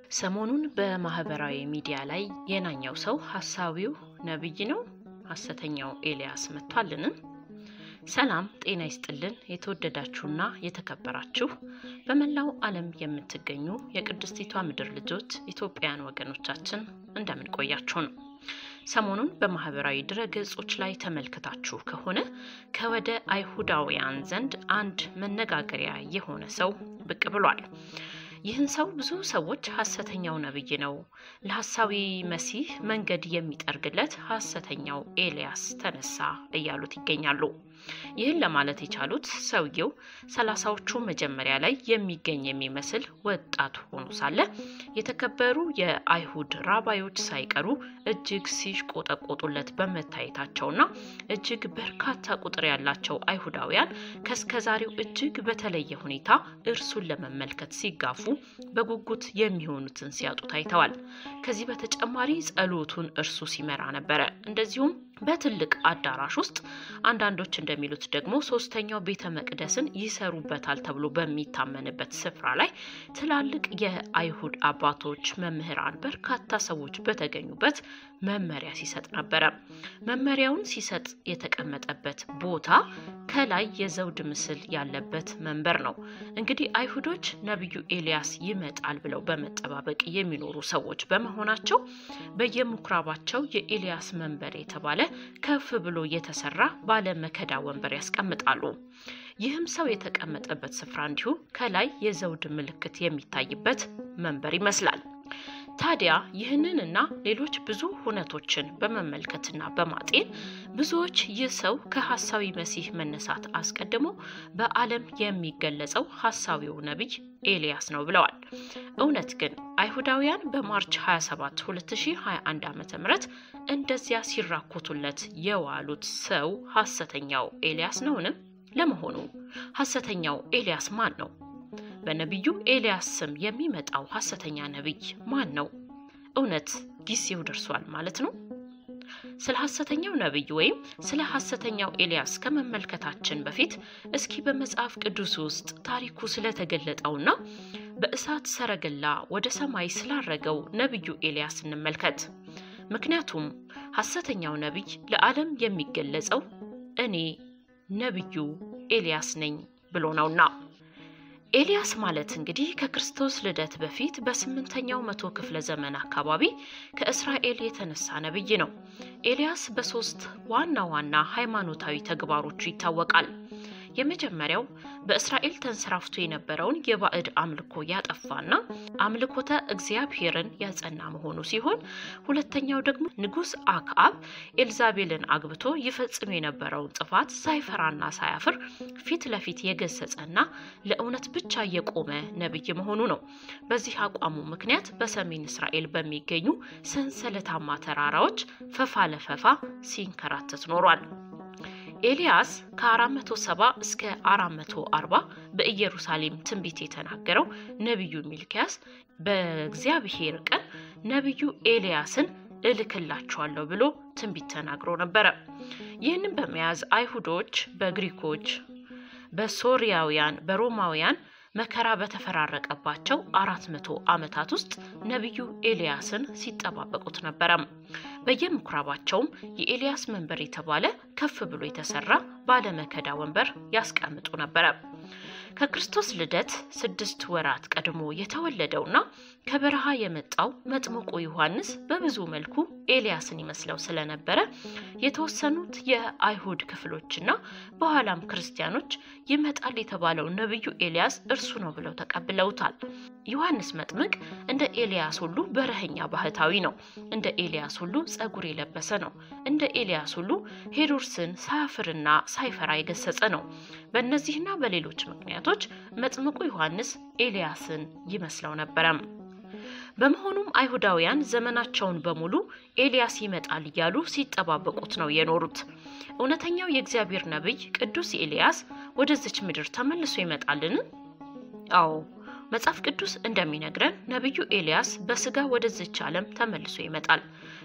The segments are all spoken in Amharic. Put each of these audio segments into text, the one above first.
ሰሞኑን በማህበራዊ ሚዲያ ላይ የናኛው ሰው ሐሳዊው ነቢይ ነው፣ ሐሰተኛው ኤልያስ መጥቷልን? ሰላም ጤና ይስጥልን። የተወደዳችሁና የተከበራችሁ በመላው ዓለም የምትገኙ የቅድስቲቷ ምድር ልጆች ኢትዮጵያውያን ወገኖቻችን እንደምን ቆያችሁ ነው። ሰሞኑን በማህበራዊ ድረ ገጾች ላይ ተመልክታችሁ ከሆነ ከወደ አይሁዳውያን ዘንድ አንድ መነጋገሪያ የሆነ ሰው ብቅ ብሏል። ይህን ሰው ብዙ ሰዎች ሐሰተኛው ነቢይ ነው፣ ለሐሳዊ መሲህ መንገድ የሚጠርግለት ሐሰተኛው ኤልያስ ተነሳ እያሉት ይገኛሉ። ይህን ለማለት የቻሉት ሰውየው ሰላሳዎቹ መጀመሪያ ላይ የሚገኝ የሚመስል ወጣት ሆኖ ሳለ የተከበሩ የአይሁድ ራባዮች ሳይቀሩ እጅግ ሲሽቆጠቆጡለት በመታየታቸውና እጅግ በርካታ ቁጥር ያላቸው አይሁዳውያን ከእስከዛሬው እጅግ በተለየ ሁኔታ እርሱን ለመመልከት ሲጋፉ በጉጉት የሚሆኑትን ሲያጡ ታይተዋል። ከዚህ በተጨማሪ ጸሎቱን እርሱ ሲመራ ነበረ። እንደዚሁም በትልቅ አዳራሽ ውስጥ አንዳንዶች እንደሚሉት ደግሞ ሶስተኛው ቤተ መቅደስን ይሰሩበታል ተብሎ በሚታመንበት ስፍራ ላይ ትላልቅ የአይሁድ አባቶች፣ መምህራን፣ በርካታ ሰዎች በተገኙበት መመሪያ ሲሰጥ ነበረ። መመሪያውን ሲሰጥ የተቀመጠበት ቦታ ከላይ የዘውድ ምስል ያለበት መንበር ነው። እንግዲህ አይሁዶች ነቢዩ ኤልያስ ይመጣል ብለው በመጠባበቅ የሚኖሩ ሰዎች በመሆናቸው በየምኩራባቸው የኤልያስ መንበር የተባለ ከፍ ብሎ የተሰራ ባለ መከዳ ወንበር ያስቀምጣሉ። ይህም ሰው የተቀመጠበት ስፍራ እንዲሁ ከላይ የዘውድ ምልክት የሚታይበት መንበር ይመስላል። ታዲያ ይህንንና ሌሎች ብዙ ሁነቶችን በመመልከትና በማጤን ብዙዎች ይህ ሰው ከሐሳዊ መሲህ መነሳት አስቀድሞ በዓለም የሚገለጸው ሐሳዊው ነቢይ ኤልያስ ነው ብለዋል። እውነት ግን አይሁዳውያን በማርች 27 2021 ዓ ም እንደዚያ ሲራኮቱለት የዋሉት ሰው ሐሰተኛው ኤልያስ ነውን? ለመሆኑ ሐሰተኛው ኤልያስ ማን ነው? በነቢዩ ኤልያስ ስም የሚመጣው ሐሰተኛ ነቢይ ማን ነው? እውነት ጊዜው ደርሷል ማለት ነው? ስለ ሐሰተኛው ነቢይ ወይም ስለ ሐሰተኛው ኤልያስ ከመመልከታችን በፊት እስኪ በመጽሐፍ ቅዱስ ውስጥ ታሪኩ ስለተገለጠውና በእሳት ሰረገላ ወደ ሰማይ ስላረገው ነቢዩ ኤልያስ እንመልከት። ምክንያቱም ሐሰተኛው ነቢይ ለዓለም የሚገለጸው እኔ ነቢዩ ኤልያስ ነኝ ብሎ ነውና። ኤልያስ ማለት እንግዲህ ከክርስቶስ ልደት በፊት በስምንተኛው መቶ ክፍለ ዘመን አካባቢ ከእስራኤል የተነሳ ነቢይ ነው። ኤልያስ በሶስት ዋና ዋና ሃይማኖታዊ ተግባሮቹ ይታወቃል። የመጀመሪያው በእስራኤል ተንሰራፍቶ የነበረውን የባዕድ አምልኮ ያጠፋና አምልኮተ እግዚአብሔርን ያጸና መሆኑ ሲሆን ሁለተኛው ደግሞ ንጉሥ አክዓብ ኤልዛቤልን አግብቶ ይፈጽም የነበረውን ጥፋት ሳይፈራና ሳያፍር ፊት ለፊት የገሰጸና ለእውነት ብቻ የቆመ ነቢይ መሆኑ ነው። በዚህ አቋሙ ምክንያት በሰሜን እስራኤል በሚገኙ ሰንሰለታማ ተራራዎች ፈፋ ለፈፋ ሲንከራተት ኖሯል። ኤልያስ ከ470 እስከ 440 በኢየሩሳሌም ትንቢት የተናገረው ነቢዩ ሚልኪያስ በእግዚአብሔር ቀን ነቢዩ ኤልያስን እልክላችኋለሁ ብሎ ትንቢት ተናግሮ ነበረ። ይህንን በመያዝ አይሁዶች በግሪኮች፣ በሶሪያውያን፣ በሮማውያን መከራ በተፈራረቀባቸው አራት መቶ ዓመታት ውስጥ ነቢዩ ኤልያስን ሲጠባበቁት ነበረም። በየምኩራባቸውም የኤልያስ መንበር የተባለ ከፍ ብሎ የተሰራ ባለመከዳ ወንበር ያስቀምጡ ነበረ። ከክርስቶስ ልደት ስድስት ወራት ቀድሞ የተወለደውና ከበረሃ የመጣው መጥምቁ ዮሐንስ በብዙ መልኩ ኤልያስን ይመስለው ስለነበረ የተወሰኑት የአይሁድ ክፍሎችና በኋላም ክርስቲያኖች ይመጣል የተባለው ነቢዩ ኤልያስ እርሱ ነው ብለው ተቀብለውታል። ዮሐንስ መጥምቅ እንደ ኤልያስ ሁሉ በረኸኛ ባህታዊ ነው። እንደ ኤልያስ ሁሉ ጸጉር የለበሰ ነው። እንደ ኤልያስ ሁሉ ሄሮድስን ሳያፍርና ሳይፈራ የገሰጸ ነው። በእነዚህና በሌሎች ምክንያቶች መጥምቁ ዮሐንስ ኤልያስን ይመስለው ነበረም። በመሆኑም አይሁዳውያን ዘመናቸውን በሙሉ ኤልያስ ይመጣል እያሉ ሲጠባበቁት ነው የኖሩት። እውነተኛው የእግዚአብሔር ነቢይ ቅዱስ ኤልያስ ወደዚች ምድር ተመልሶ ይመጣልን? አዎ መጽሐፍ ቅዱስ እንደሚነግረን ነቢዩ ኤልያስ በስጋ ወደዚች ዓለም ተመልሶ ይመጣል።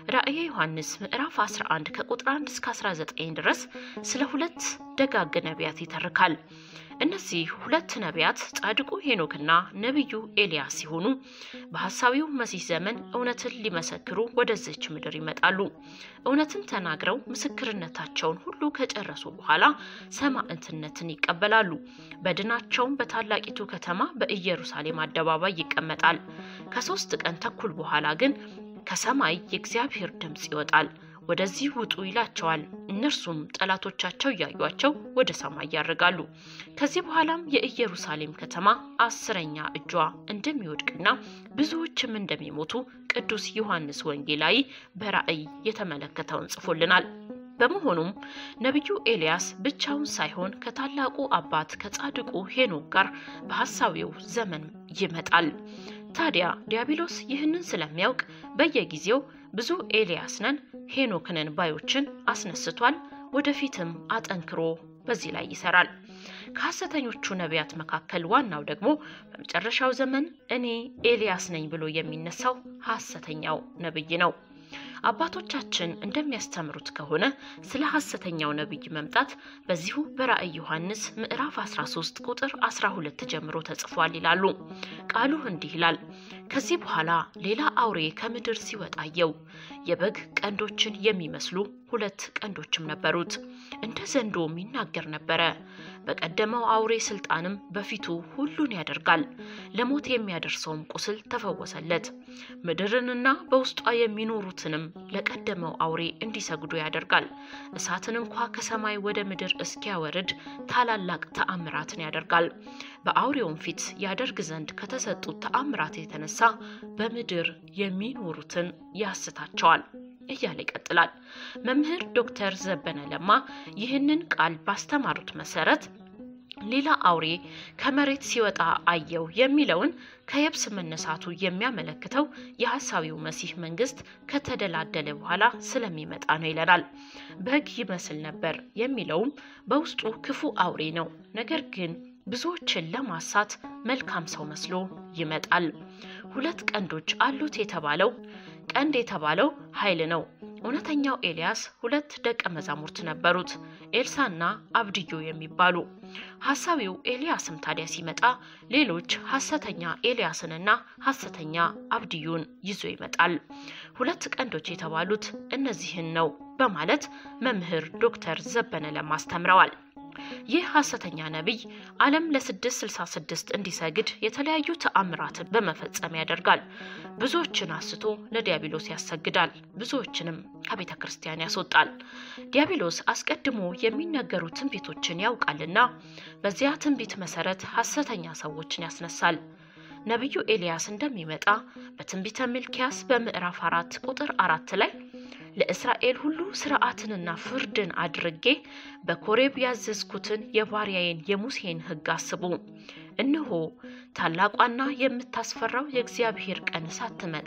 ራእየ ዮሐንስ ምዕራፍ 11 ከቁጥር 1 እስከ 19 ድረስ ስለ ሁለት ደጋግ ነቢያት ይተርካል። እነዚህ ሁለት ነቢያት ጻድቁ ሄኖክና ነቢዩ ኤልያስ ሲሆኑ በሐሳዊው መሲህ ዘመን እውነትን ሊመሰክሩ ወደዚች ምድር ይመጣሉ። እውነትን ተናግረው ምስክርነታቸውን ሁሉ ከጨረሱ በኋላ ሰማዕትነትን ይቀበላሉ። በድናቸውም በታላቂቱ ከተማ በኢየሩሳሌም አደባባይ ይቀመጣል። ከሶስት ቀን ተኩል በኋላ ግን ከሰማይ የእግዚአብሔር ድምፅ ይወጣል። ወደዚህ ውጡ ይላቸዋል። እነርሱም ጠላቶቻቸው እያዩቸው ወደ ሰማይ ያርጋሉ። ከዚህ በኋላም የኢየሩሳሌም ከተማ አስረኛ እጇ እንደሚወድቅና ብዙዎችም እንደሚሞቱ ቅዱስ ዮሐንስ ወንጌላዊ በራእይ የተመለከተውን ጽፎልናል። በመሆኑም ነቢዩ ኤልያስ ብቻውን ሳይሆን ከታላቁ አባት ከጻድቁ ሄኖክ ጋር በሐሳዊው ዘመን ይመጣል። ታዲያ ዲያብሎስ ይህንን ስለሚያውቅ በየጊዜው ብዙ ኤልያስ ነን ሄኖክ ነን ባዮችን አስነስቷል። ወደፊትም አጠንክሮ በዚህ ላይ ይሰራል። ከሐሰተኞቹ ነቢያት መካከል ዋናው ደግሞ በመጨረሻው ዘመን እኔ ኤልያስ ነኝ ብሎ የሚነሳው ሐሰተኛው ነቢይ ነው። አባቶቻችን እንደሚያስተምሩት ከሆነ ስለ ሐሰተኛው ነቢይ መምጣት በዚሁ በራእይ ዮሐንስ ምዕራፍ 13 ቁጥር 12 ጀምሮ ተጽፏል ይላሉ። ቃሉ እንዲህ ይላል፣ ከዚህ በኋላ ሌላ አውሬ ከምድር ሲወጣ አየሁ። የበግ ቀንዶችን የሚመስሉ ሁለት ቀንዶችም ነበሩት። እንደ ዘንዶም ይናገር ነበረ። በቀደመው አውሬ ስልጣንም በፊቱ ሁሉን ያደርጋል። ለሞት የሚያደርሰውም ቁስል ተፈወሰለት። ምድርንና በውስጧ የሚኖሩትንም ለቀደመው አውሬ እንዲሰግዱ ያደርጋል። እሳትን እንኳ ከሰማይ ወደ ምድር እስኪያወርድ ታላላቅ ተአምራትን ያደርጋል። በአውሬውም ፊት ያደርግ ዘንድ ከተሰጡት ተአምራት የተነሳ በምድር የሚኖሩትን ያስታቸዋል እያለ ይቀጥላል። መምህር ዶክተር ዘበነ ለማ ይህንን ቃል ባስተማሩት መሰረት ሌላ አውሬ ከመሬት ሲወጣ አየው የሚለውን ከየብስ መነሳቱ የሚያመለክተው የሐሳዊው መሲህ መንግስት ከተደላደለ በኋላ ስለሚመጣ ነው ይለናል። በግ ይመስል ነበር የሚለውም በውስጡ ክፉ አውሬ ነው። ነገር ግን ብዙዎችን ለማሳት መልካም ሰው መስሎ ይመጣል። ሁለት ቀንዶች አሉት የተባለው ቀንድ የተባለው ኃይል ነው። እውነተኛው ኤልያስ ሁለት ደቀ መዛሙርት ነበሩት፣ ኤልሳና አብድዮ የሚባሉ። ሐሳዊው ኤልያስም ታዲያ ሲመጣ ሌሎች ሐሰተኛ ኤልያስንና ሐሰተኛ አብድዩን ይዞ ይመጣል። ሁለት ቀንዶች የተባሉት እነዚህን ነው በማለት መምህር ዶክተር ዘበነ ለማ አስተምረዋል። ይህ ሐሰተኛ ነቢይ ዓለም ለ666 እንዲሰግድ የተለያዩ ተአምራትን በመፈጸም ያደርጋል። ብዙዎችን አስቶ ለዲያብሎስ ያሰግዳል። ብዙዎችንም ከቤተ ክርስቲያን ያስወጣል። ዲያብሎስ አስቀድሞ የሚነገሩ ትንቢቶችን ያውቃልና በዚያ ትንቢት መሰረት ሐሰተኛ ሰዎችን ያስነሳል። ነቢዩ ኤልያስ እንደሚመጣ በትንቢተ ሚልኪያስ በምዕራፍ አራት ቁጥር አራት ላይ ለእስራኤል ሁሉ ስርዓትንና ፍርድን አድርጌ በኮሬብ ያዘዝኩትን የባሪያዬን የሙሴን ሕግ አስቡ። እነሆ ታላቋና የምታስፈራው የእግዚአብሔር ቀን ሳትመጣ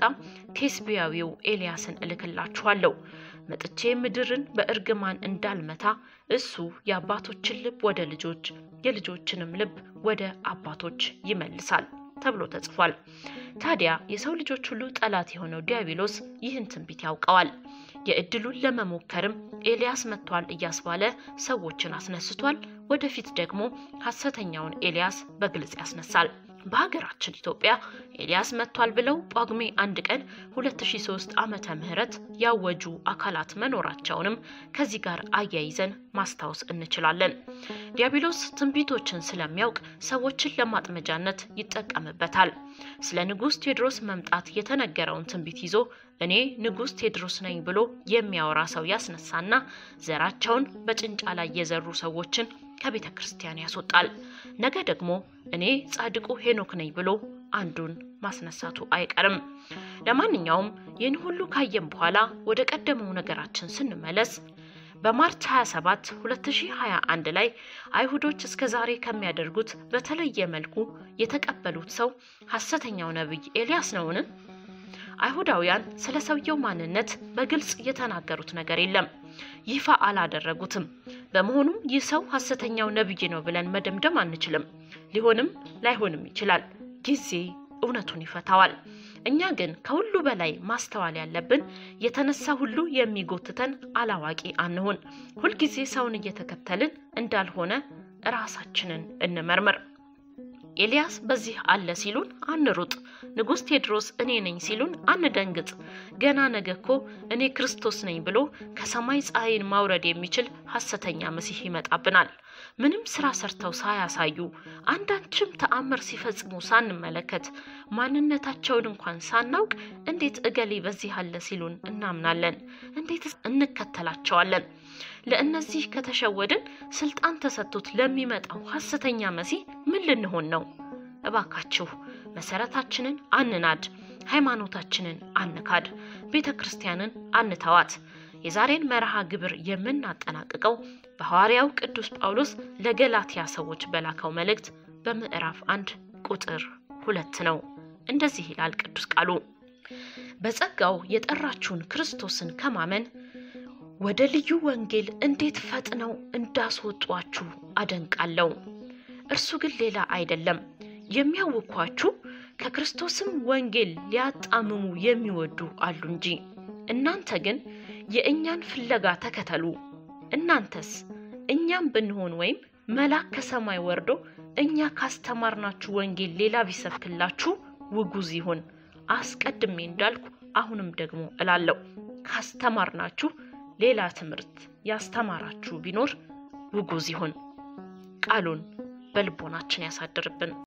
ቴስቢያዊው ኤልያስን እልክላችኋለሁ። መጥቼ ምድርን በእርግማን እንዳልመታ እሱ የአባቶችን ልብ ወደ ልጆች የልጆችንም ልብ ወደ አባቶች ይመልሳል ተብሎ ተጽፏል። ታዲያ የሰው ልጆች ሁሉ ጠላት የሆነው ዲያብሎስ ይህን ትንቢት ያውቀዋል። የእድሉን ለመሞከርም ኤልያስ መጥቷል እያስባለ ሰዎችን አስነስቷል። ወደፊት ደግሞ ሐሰተኛውን ኤልያስ በግልጽ ያስነሳል። በሀገራችን ኢትዮጵያ ኤልያስ መጥቷል ብለው ጳጉሜ አንድ ቀን 2003 ዓመተ ምህረት ያወጁ አካላት መኖራቸውንም ከዚህ ጋር አያይዘን ማስታወስ እንችላለን። ዲያብሎስ ትንቢቶችን ስለሚያውቅ ሰዎችን ለማጥመጃነት ይጠቀምበታል። ስለ ንጉሥ ቴዎድሮስ መምጣት የተነገረውን ትንቢት ይዞ እኔ ንጉሥ ቴዎድሮስ ነኝ ብሎ የሚያወራ ሰው ያስነሳና ዘራቸውን በጭንጫ ላይ የዘሩ ሰዎችን ከቤተ ክርስቲያን ያስወጣል። ነገ ደግሞ እኔ ጻድቁ ሄኖክ ነኝ ብሎ አንዱን ማስነሳቱ አይቀርም። ለማንኛውም ይህን ሁሉ ካየም በኋላ ወደ ቀደመው ነገራችን ስንመለስ በማርች 27 2021 ላይ አይሁዶች እስከ ዛሬ ከሚያደርጉት በተለየ መልኩ የተቀበሉት ሰው ሐሰተኛው ነቢይ ኤልያስ ነውን? አይሁዳውያን ስለ ሰውየው ማንነት በግልጽ የተናገሩት ነገር የለም፣ ይፋ አላደረጉትም። በመሆኑም ይህ ሰው ሐሰተኛው ነቢይ ነው ብለን መደምደም አንችልም። ሊሆንም ላይሆንም ይችላል። ጊዜ እውነቱን ይፈታዋል። እኛ ግን ከሁሉ በላይ ማስተዋል ያለብን የተነሳ ሁሉ የሚጎትተን አላዋቂ አንሁን። ሁልጊዜ ሰውን እየተከተልን እንዳልሆነ ራሳችንን እንመርምር። ኤልያስ በዚህ አለ ሲሉን አንሩጥ። ንጉሥ ቴዎድሮስ እኔ ነኝ ሲሉን አንደንግጥ። ገና ነገ እኮ እኔ ክርስቶስ ነኝ ብሎ ከሰማይ ፀሐይን ማውረድ የሚችል ሐሰተኛ መሲህ ይመጣብናል። ምንም ስራ ሰርተው ሳያሳዩ አንዳችም ተአምር ሲፈጽሙ ሳንመለከት ማንነታቸውን እንኳን ሳናውቅ እንዴት እገሌ በዚህ አለ ሲሉን እናምናለን? እንዴት እንከተላቸዋለን? ለእነዚህ ከተሸወድን ስልጣን ተሰጥቶት ለሚመጣው ሐሰተኛ መሲህ ምን ልንሆን ነው? እባካችሁ መሰረታችንን አንናድ፣ ሃይማኖታችንን አንካድ፣ ቤተ ክርስቲያንን አንተዋት። የዛሬን መርሃ ግብር የምናጠናቅቀው በሐዋርያው ቅዱስ ጳውሎስ ለገላትያ ሰዎች በላከው መልእክት በምዕራፍ አንድ ቁጥር ሁለት ነው። እንደዚህ ይላል ቅዱስ ቃሉ በጸጋው የጠራችሁን ክርስቶስን ከማመን ወደ ልዩ ወንጌል እንዴት ፈጥነው እንዳስወጧችሁ አደንቃለሁ። እርሱ ግን ሌላ አይደለም፣ የሚያውኳችሁ ከክርስቶስም ወንጌል ሊያጣምሙ የሚወዱ አሉ እንጂ። እናንተ ግን የእኛን ፍለጋ ተከተሉ። እናንተስ እኛም ብንሆን ወይም መልአክ ከሰማይ ወርዶ እኛ ካስተማርናችሁ ወንጌል ሌላ ቢሰብክላችሁ ውጉዝ ይሁን። አስቀድሜ እንዳልኩ አሁንም ደግሞ እላለሁ ካስተማርናችሁ ሌላ ትምህርት ያስተማራችሁ ቢኖር ውጉዝ ይሁን። ቃሉን በልቦናችን ያሳድርብን።